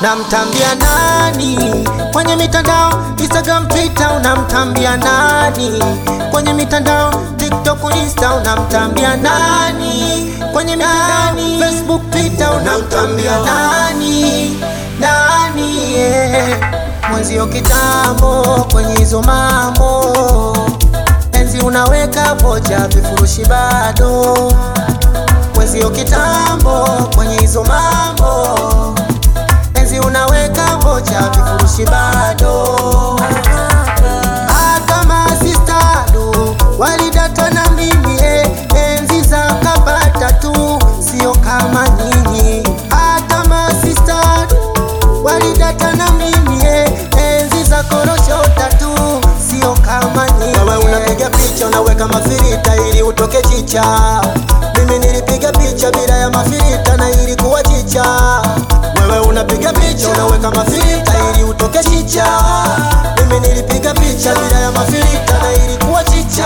namtambia nani kwenye mitandao Instagram, Twitter, unamtambia nani kwenye mitandao TikTok, Insta, unamtambia nani kwenye mitandao Facebook, Twitter, unamtambia nani nani yeah. Mwenzio kitambo kwenye hizo mambo enzi unaweka vocha vifurushi bado mwenzio kitambo kwenye hizo mambo enzi unaweka vocha vifurushi bado Ah, kama sistado walidata na mimi eh, enzi za kabata tu sio kama nyinyi Ah, kama sistado walidata na mimi eh, enzi za koroshota tu sio kama nyinyi wewe unapiga picha unaweka mafirita ili utoke chicha mimi nilipiga picha bila ya mafirita na ilikuwa chicha wewe unapiga picha unaweka mafirita ili utoke chicha mimi nilipiga picha bila ya mafirita na ilikuwa chicha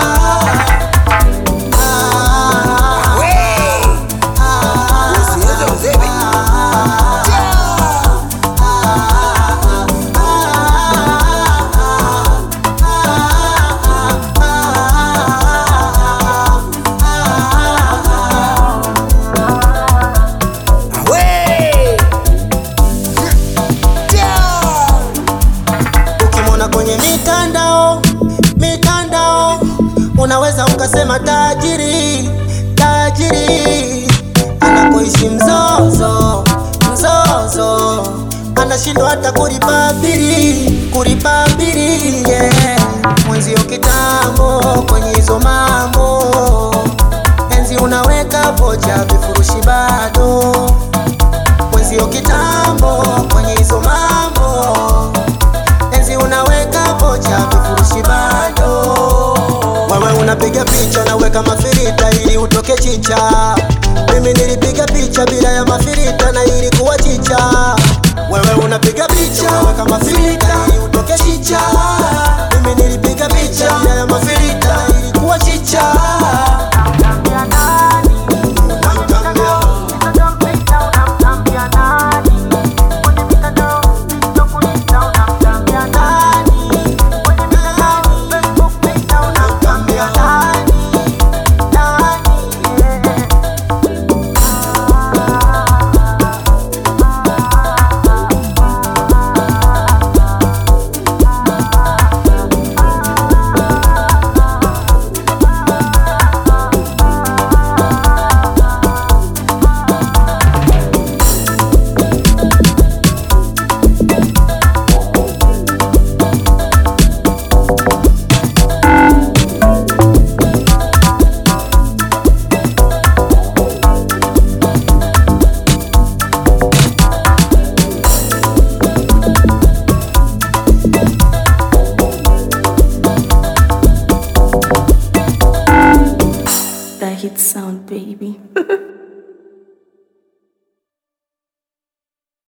Ah, ukimwona kwenye mitandao mitandao unaweza ukasema tajiri tajiri anakoishi mzozo mzozo anashindwa hata kulipa bili kulipa bili yeah. mwenzio kitambo kwenye hizo mambo enzi unaweka vocha vifurushi bado mwenzio kitambo kwenye hizo mambo enzi unaweka vocha vifurushi bado wewe unapiga picha unaweka mafirita ili utoke chicha mimi nilipiga picha bila ya mafirita na ilikuwa chicha wewe unapiga picha unaweka mafirita ili utoke chicha mimi nilipiga picha bila ya mafirita na ilikuwa chicha That hit sound, baby.